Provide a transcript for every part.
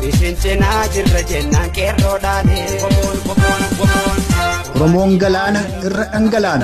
Isin cinaa jirra jennaan qeerroodhaani. Boboon boboon boboon. Oromoon galaana irra dhangalaana.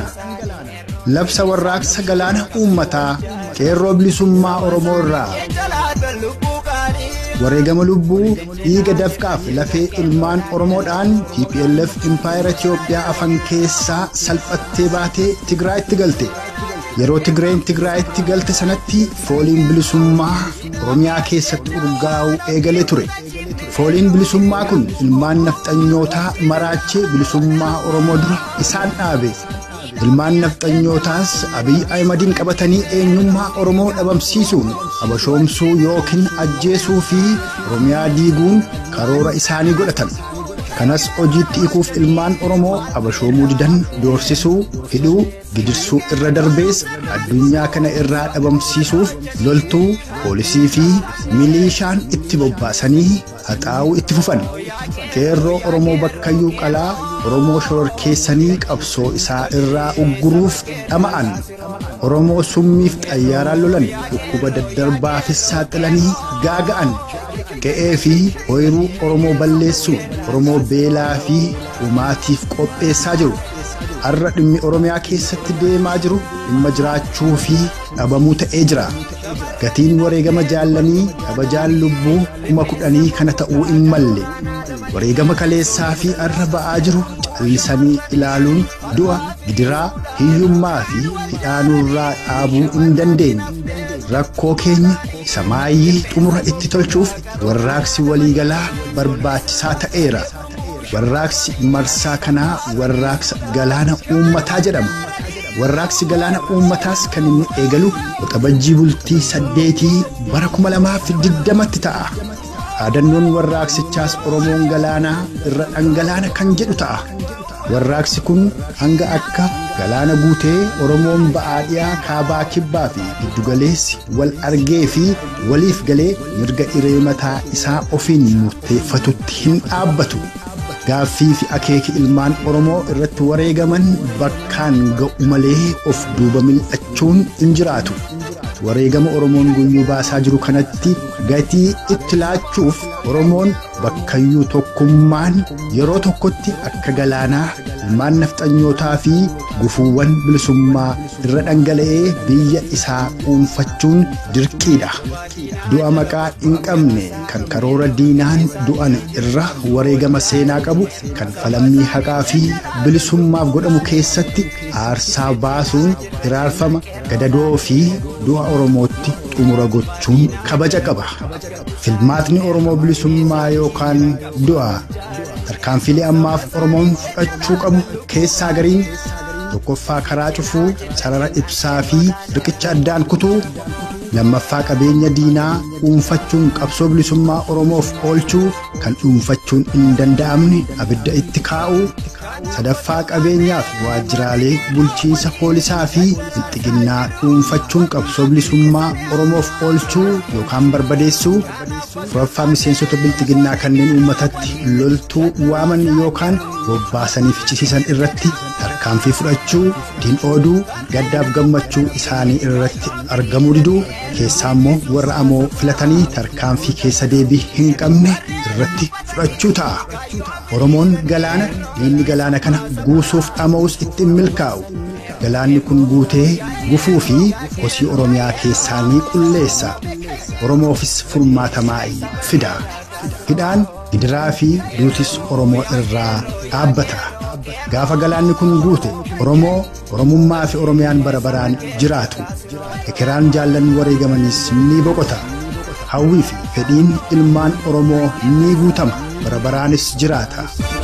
Labsa warraaqsa galaana uummataa qeerroo bilisummaa Oromoo irraa. Jalaataan lubbuu qaalii. Wareegama lubbuu dhiiga dafqaaf lafee ilmaan Oromoodhaan TPLF Impaayera Itiyoophiyaa afan keessaa salphattee baatee Tigraayitti galte. Yeroo Tigreen Tigraayitti galte sanatti fooliin bilisummaa Oromiyaa keessatti urgaa'uu eegalee ture. Fooliin bilisummaa kun ilmaan nafxanyootaa maraachee bilisummaa Oromoo dura isaan dhaabe. Ilmaan nafxanyootaas Abiy Ahimadiin qabatanii eenyummaa Oromoo dhabamsiisuun abashoomsuu yookiin ajjeesuu fi Oromiyaa diiguun karoora isaanii godhatan. Kanas hojiitti hiikuuf ilmaan Oromoo abashoomuu didan doorsisuu, hidhuu, gidirsuu irra darbees addunyaa kana irraa dhabamsiisuuf loltuu, poolisii fi miliishaan itti bobbaasanii haxaa'uu itti fufan. Qeerroo Oromoo bakkayyuu qalaa Oromoo shororkeessanii qabsoo isaa irraa ugguruuf dhama'an. Oromoo summiif xayyaaraan lolan dhukkuba daddarbaafis saaxilanii gaaga'an. Qe'ee fi ooyiruu Oromoo balleessuu Oromoo beelaa fi dhumaatiif qopheessaa jiru. Har'a dhimmi Oromiyaa keessatti deemaa jiru dhimma jiraachuu fi dhabamuu ta'ee jira. Gatiin wareegama jaallanii kabajaan lubbuu kuma kudhanii kana ta'uu hin malle. Wareegama kaleessaa fi har'a ba'aa jiru callisanii ilaaluun du'a gidiraa hiyyummaa fi hidhaanurraa dhaabuu hin dandeenye. Rakkoo keenya isa maayyii xumura itti tolchuuf warraaqsi waliigalaa barbaachisaa ta'eera. Warraaqsi marsaa kanaa warraaqsa galaana uummataa jedhama. Warraaqsi galaana uummataas kan inni eegalu waxabajjii bultii saddeetii bara kuma lamaa fi digdamatti ta'a. Yaadannoon warraaqsichaas Oromoon galaanaa irra dhangalaana kan jedhu ta'a. Warraaqsi kun hanga akka galaana guutee Oromoon ba'aa dhiyaa kaabaa kibbaa fi giddugaleessi wal argee fi waliif galee mirga hiree mataa isaa ofiin murteeffatutti hin dhaabbatu. Gaaffii fi akeeki ilmaan Oromoo irratti wareegaman bakkaan ga'u malee of duuba mil'achuun hin jiraatu. Wareegama Oromoon guyyuu baasaa jiru kanatti gatii itti laachuuf Oromoon bakkayyuu tokkummaan yeroo tokkotti akka galaanaa ilmaan nafxanyootaa fi gufuuwwan bilisummaa irra dhangala'ee biyya isaa dhuunfachuun dirqiidha. Du'a maqaa hin qabne kan karoora diinaan du'an irra wareegama seenaa qabu kan falammii haqaa fi bilisummaaf godhamu keessatti aarsaa baasuun iraarfama gadadoo fi du'a Oromootti xumura gochuun kabaja qaba. Filmaatni Oromoo bilisummaa yookaan du'a tarkaanfilee ammaaf Oromoon fudhachuu qabu keessaa gariin tokkoffaa karaa cufuu sarara ibsaa fi riqicha addaan kutuu lammaffaa qabeenya diinaa dhuunfachuun qabsoo bilisummaa Oromoof oolchuu kan dhuunfachuun hin danda'amne abidda itti kaa'uu sadaffaa qabeenyaaf waajjiraalee bulchiinsa poolisaa fi bilxiginnaa dhuunfachuun qabsoo bilisummaa Oromoof oolchuu yookaan barbadeessuu afuraffaa miseensota bilxiginnaa kanneen uummatatti loltuu waaman yookaan bobbaasanii fichisiisan irratti tarkaanfii fudhachuu diin ooduu gaddaaf gammachuu isaanii irratti argamuu diduu keessaa immoo warra amoo filatanii tarkaanfii keessa deebii hin qabne irratti fudhachuu ta'a. Oromoon galaana diinni galaana kana guusuuf dhama'us itti hin milkaa'u. Galaanni kun guutee gufuu fi kosii Oromiyaa keessaa ni qulleessa. Oromoofis furmaata maa'ii fida. Hidhaan gidiraa fi duutis Oromoo irraa dhaabbata. Gaafa galaanni kun guute Oromoo Oromummaa fi Oromiyaan bara baraan jiraatu. Ekeraan jaallan wareegamanis ni boqota. Hawwii fi fedhiin ilmaan Oromoo ni guutama. Bara baraanis jiraata.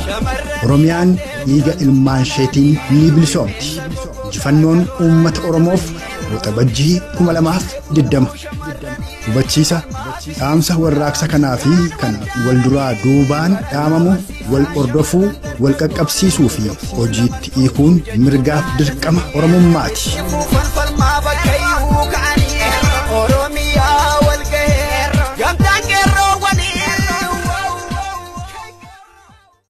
Oromiyaan dhiiga ilmaan isheetiin ni bilisoomti. Injifannoon uummata Oromoof waxabajjii kuma lamaaf diddama. Hubachiisa dhaamsa warraaqsa kanaa fi kan wal duraa duubaan dhaamamu wal ordofuu wal qaqqabsiisuu fi hojiitti hiikuun mirgaaf dirqama Oromummaati. Falfalmaa bakkayyuu ka'anii.